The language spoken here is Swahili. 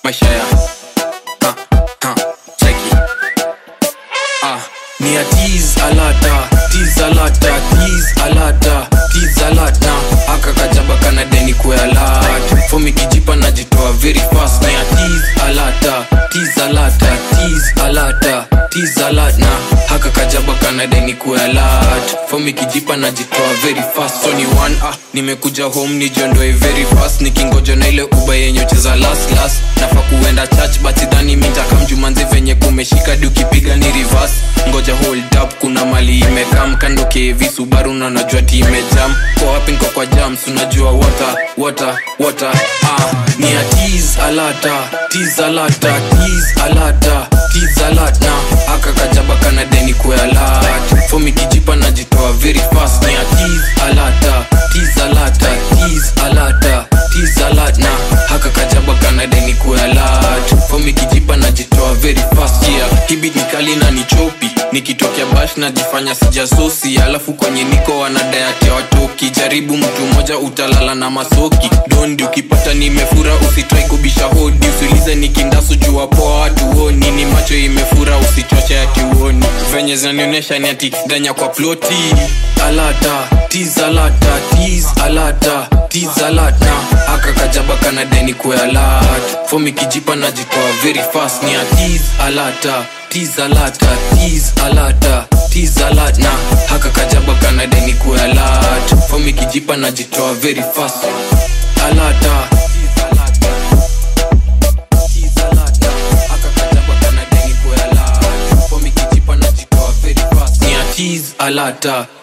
maisha ya ha, ha, cheki ah, ni ya tease alata tease alata tease alata tease alata aka kajaba kana deni kwe alert fomi kijipa najitoa very fast ni ya tease alata tease alata tease alata tease alata haka kajaba kana deni kwe alert fomi kijipa najitoa very fast so ni one ah nimekuja home nijiondoe very fast nikingoja na ile uba yenye ucheza last last nafa kuenda church but sidhani mintakamjumanzi venye kumeshika di ukipiga ni reverse ngoja hold up kuna mali imekam kando kevi subaru na najua ti imejam kwa wapi nko kwa jams unajua water water water ah ni ya tease alata tease alata tease alata tease alata aka kajaba kana deni kwe alert fomi kijipa najitoa very fast ni ya tease alata tease alata tease alata tease alata haka kajaba kana deni kwe alert fomi kijipa najitoa very fast yeah hibit ni kali na ni chopi nikitokea bash najifanya sijasosi alafu kwenye niko wanadayatia watoki jaribu mtu mmoja utalala na masoki dondi ukipata nimefura usitrai kubisha hodi usiulize nikindasu jua poa watuoni ni macho imefura usichoche atiuoni venye zinanionyesha ni ati danya kwa ploti alata tiz alata tiz alata tiz alata aka kajaba kana deni kwe alat fomi kijipa najitoa very fast ni ya tiz alata tiz alata tiz alata tiz alata haka kajaba kana deni kwe alat fomi kijipa najitoa very fast alata Tiz alata, aka kajaba kana deni kwe alat. Fomi kijipa najitoa very fast. Ni ya tiz alata